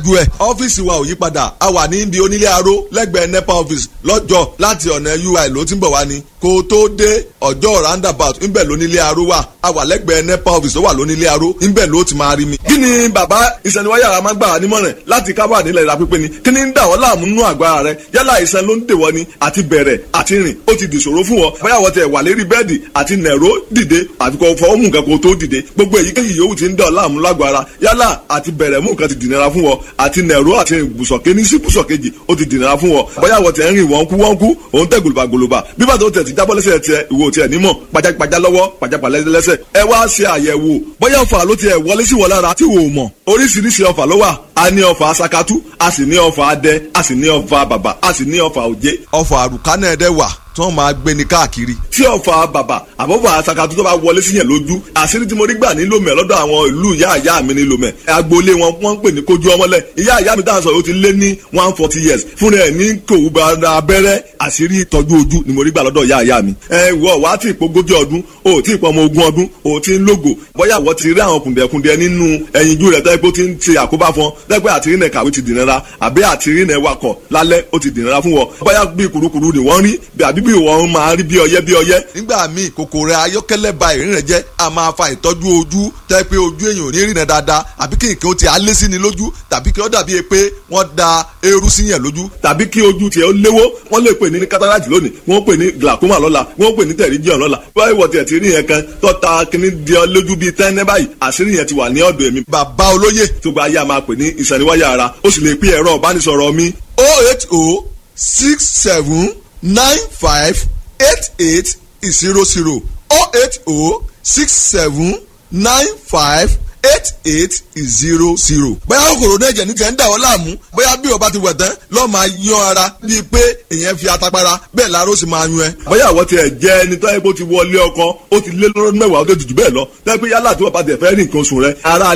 níwájú ẹ̀. ọ́fíìsì wa ò yí padà a wà ní ibi onílé aró lẹ́gbẹ̀ẹ́ nepa office lọ́jọ́ láti ọ̀nà ui ló ti ń bọ̀ wá ni kó o tó dé ọjọ́ roundabout ńbẹ̀ lónílé aró wà a wà lẹ́gbẹ̀ẹ́ nepa office ó wà lónílé aró ńbẹ̀ ló ti máa rí mi. kí ni bàbá ìsẹ̀niwáyà máa gbà nímọ̀ràn láti kábà nílẹ̀ ìlà pípé ni kí ni ń dà wọ́n láàmú nínú àgọ́ ara rẹ yálà ìsẹ̀n ló ń dèwọ́ ni àti bẹ̀rẹ̀ àti rìn ó ti dìṣòro fún wọn bóyá wọ́n tẹ̀ wà lérí bẹ́ẹ̀dì àti nẹ̀ró dìde àfikọ́ fọwọ́ mú nǹkan kó tó dìde gbogbo èyíkéyìí yòówù ti ń dà ọ́ láàmú lágọ̀ọ́ ara yálà àti bẹ̀rẹ̀ mú nǹkan ti dìnnira fún wọn àti nẹ̀ró àti ibùsọ̀ kéní sí ibùsọ̀ kejì ó ti dìnnira fún wọn bóyá wọ́n tẹ̀ ń rìn wọ́n kú wọ́n kú òun tẹ̀ gòlùbà gòlùbà bí bàtà ó tẹ̀ ti jábọ́ lẹ́sẹ̀ tiẹ̀ ìwò tiẹ̀ nímọ̀ pajápajá lọ́wọ́ pajápalẹ́ lẹ́sẹ̀ ẹ wá ṣe àyẹ̀wò bóyá ọ̀fà ló tiẹ̀ wọlé sí wọ lára tí wò ó mọ̀ oríṣiríṣi ọ̀fà ló wà a ní ọ̀fà asakatu a sì ní ọ̀fà adẹ a sì ní ọ̀fà bàbà a sì ní ọ̀fà òjé. ọ̀fà àrùkánà ẹ̀dẹ̀ wà tí wọ́n máa gbé ní káàkiri. tí ọ̀fà bàbà àbọ̀fà asakatu tó bá wọlé síyẹn lójú àṣírí tí mo rí gbà ní lomẹ lọ́dọ̀ àwọn ìlú ìyá ìyá mi ní lomẹ agboolé wọn wọ́n ń pè ní kojú ọmọlẹ̀ ìyá ìyá mi dáhùn sọ yóò ti lé ní one forty years fúnra ẹ̀ ní kòwú bá abẹ́rẹ́ àṣírí ìtọ́jú ojú ni mo rí gbà lọ́dọ̀ ìyá ìyá mi. ẹ wọ wá tí ìpogójì ọdún o tí ìpọmọ ogún ọdún o tí ń lógo bóyá wọ́n ti rí àwọn kùndẹ̀kùndẹ̀ nínú ẹyinjú rẹ̀ tẹ́ pé ó ti ń ṣe àkóbá fún ọ lẹ́gbẹ́ àtìrínà kàwé ti dìnnira àbí àtìrínà wakọ̀ lálẹ́ ó ti dìnnira fún wọn bóyá bí kurukuru ni wọ́n rí àbí bí wọ́n máa rí bí ọyẹ́ bí ọyẹ́. nígbà míì kòkòrò ayọ́kẹ́lẹ́ ba ìrìn rẹ̀ jẹ́ a máa fa ìtọ́jú ojú tẹ́ pé ojú èèyàn ò ní rìnà dáadáa àbí kí nǹkan ó ti alé sí ni lójú tàbí kí ó dàbí pé wọ́n da eérú sí yẹn lójú. tàbí kí ojú tiẹ̀ ó léwó wọ́n lè pè ní cataract lónìí wọ́n pè ní glaucoma lọ́la wọ́n pè ní pterygium lọ́la báyìí wọ́n tiẹ̀ ti rí yẹn kan tọ́ta kíní di ọ lójú bíi tẹ́ńẹ́ báyìí àṣírí yẹn ti wà ní ọ̀dọ̀ èmi. bàbá olóyè tó gba ayé a máa pè ní ìsàníwáyà ara ó sì lè pín ẹ̀rọ ìbánisọ̀rọ̀ mi. oh eight oh six seven nine five eight eight zero zero oh eight oh six seven nine five eight eight zero zero. bóyá kòkòrò náà jẹ̀ ní tẹ̀ ń dà ọ́ láàmú bóyá bí o bá ti wẹ̀ tán lọ́ọ́ máa yan ara bíi pé èèyàn fi atapara bẹ́ẹ̀ láró sì máa yún ẹ. bóyá àwọn tiẹ̀ jẹ́ ẹni tó yẹ kó ti wọlé ọkọ ó ti lé lọ́dún mẹ́wàá ó tó ti jù bẹ́ẹ̀ lọ tẹ́ pé yálà tí wọ́n bá tẹ̀ fẹ́ rí nǹkan oṣù rẹ ara